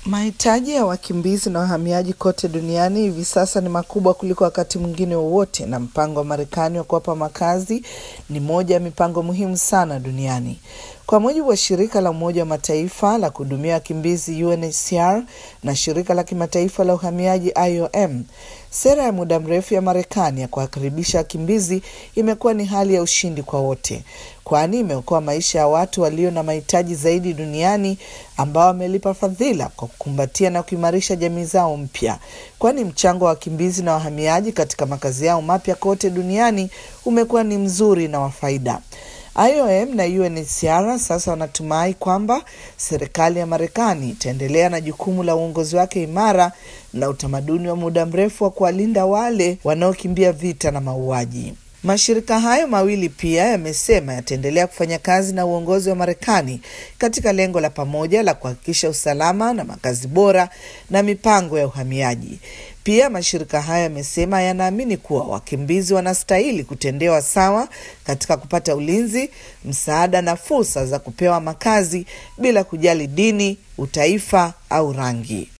Mahitaji ya wakimbizi na wahamiaji kote duniani hivi sasa ni makubwa kuliko wakati mwingine wowote, na mpango wa Marekani wa kuwapa makazi ni moja ya mipango muhimu sana duniani. Kwa mujibu wa shirika la Umoja wa Mataifa la kuhudumia wakimbizi UNHCR na shirika la kimataifa la uhamiaji IOM, sera ya muda mrefu ya Marekani ya kuwakaribisha wakimbizi imekuwa ni hali ya ushindi kwa wote, kwani imeokoa maisha ya watu walio na mahitaji zaidi duniani ambao wamelipa fadhila kwa kukumbatia na kuimarisha jamii zao mpya, kwani mchango wa wakimbizi na wahamiaji katika makazi yao mapya kote duniani umekuwa ni mzuri na wa faida. IOM na UNHCR sasa wanatumai kwamba serikali ya Marekani itaendelea na jukumu la uongozi wake imara na utamaduni wa muda mrefu wa kuwalinda wale wanaokimbia vita na mauaji. Mashirika hayo mawili pia yamesema yataendelea kufanya kazi na uongozi wa Marekani katika lengo la pamoja la kuhakikisha usalama na makazi bora na mipango ya uhamiaji. Pia mashirika hayo yamesema yanaamini kuwa wakimbizi wanastahili kutendewa sawa katika kupata ulinzi, msaada na fursa za kupewa makazi bila kujali dini, utaifa au rangi.